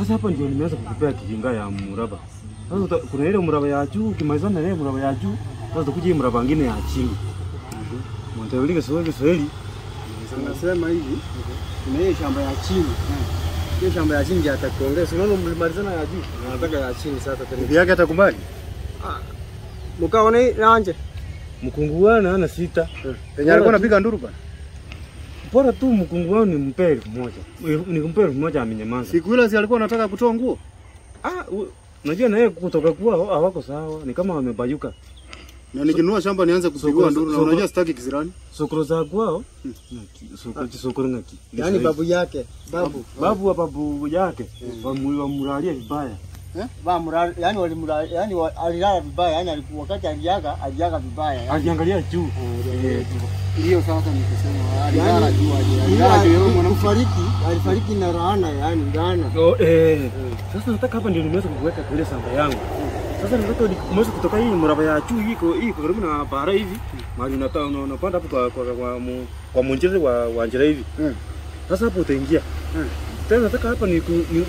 Sasa hapa ndio nimeanza kukupea kijinga ya mraba. Sasa uta- kuna ile mraba ya juu, ukimalizana na ile mraba ya juu, sasa utakuja hii mraba nyingine ya chini. Mwantaulika Kiswahili Kiswahili. Nasema hivi, kuna hiyo shamba ya chini. Hiyo shamba ya chini ndio atakuongeza. Unaona mlimalizana ya juu, nataka ya chini sasa tena. Bibi yake atakubali? Mkaona hii nanje. Mkungu wana ana sita. Penye alikuwa anapiga nduru bwana. Bora tu mkungu wao ni mpe elfu moja. Ni kumpe elfu moja amenyamaza. Siku ile si alikuwa anataka kutoa nguo? Ah, u- unajua na yeye kutoka kwao hawako sawa, ni kama wamebayuka. Na nikinunua shamba nianze kupigwa Soko- nduru na soko- unajua sitaki kisirani. Sokoro za kwao ngaki, soko sokoro ngaki. Yaani babu yake, babu. babu wa babu yake wamu- wamulalia vibaya. Bamura, yani walimura, yani wa- alilala vibaya, yani alikuwa wakati aliaga, aliaga vibaya. Yani. Aliangalia juu. Eh, Hiyo sasa nikisema alilala Yaani, juu aje. Ila Alilala juu yeye mwanamke. kufariki, alifariki na laana, yani laana. Oh, eh. Sasa nataka hapa ndio nimeweza kuweka kwa ile samba yangu. Sasa nataka nimeweza kutoka hii mraba ya juu hii iko hii iko karibu na bara hivi. Mahali unata- una- unapanda hapo kwa kwa kwa, mu- kwa munjiri wa wa njira hivi. Mm. Sasa hapo utaingia. Mm. Tena nataka hapa ni ku, ni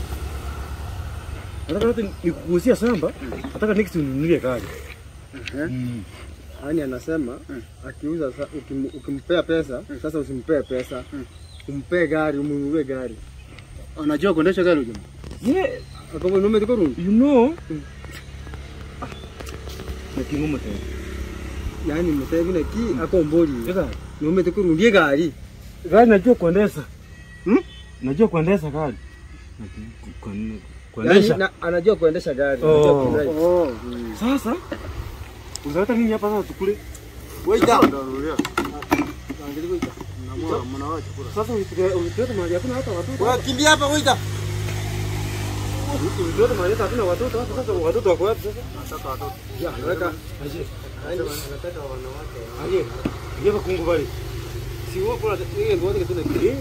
Nataka hata nikugusia samba. Nataka next ununulie gari. Mm. Yani anasema akiuza sa- ukim, ukimpea pesa sasa usimpee pesa umpee gari umununulie gari Anajua kuendesha gari huyo. Yeah, akawa nume tiko rundu you know. Ah. Nakingumu tena. yani mtevi na ki akomboli Ega, nume tiko rundu gari gari najua kuendesha. Hmm? Najua kuendesha gari. Najua ku- ku- yani Kuendesha. na, anajua kuendesha gari Oh. anajua kudrive. Oh. Sasa uzaleta nini hapa sasa tukule? Waita. Sasa ulituleta mahali hakuna hata watoto. Wewe kimbia hapa waita Ulituleta mahali hata hakuna watoto hapa sasa watoto wako wapi sasa? ya weka Aje. anataka wanawake Aje. Ndio kungu bali. si wao kuna ile ndio wake tuna Eh.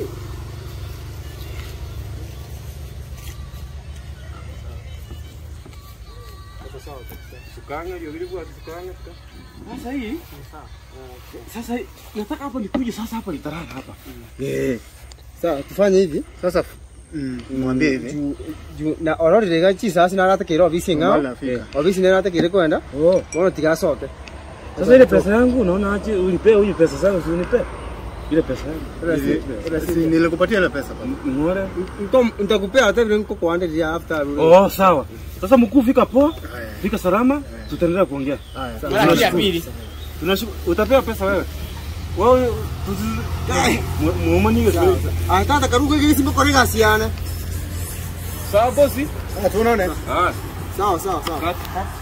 Sukanga ndio vile kwa sukanga. Sasa hii sasa hii, nataka hapa nikuje sasa hapa nitarara hapa. Eh. sawa tufanye hivi Sasa mwambie hivi. juu juu na orori rega chi sasa na rata kero ofisi ngao Mahali afika. ofisi na rata kire kwenda Oh. wana tigasoke Sasa ile pesa yangu unaona aje unipe huyu pesa zangu si unipe. Ile pesa yangu. Si nilikupatia ile pesa bwana. Ngore. Nko nitakupea hata vile niko kuandalia after Oh, sawa. Sasa mkuu fika poa, Haya. fika salama, tutaendelea kuongea. Haya. Tunashukuru. Tunashukuru. Utapewa pesa wewe. Wewe tuzi muumani Sawa. Ah, tata karuka hivi simba korega siana. Sawa bosi. Ah, tunaona. Ah. Sawa sawa sawa. Cut.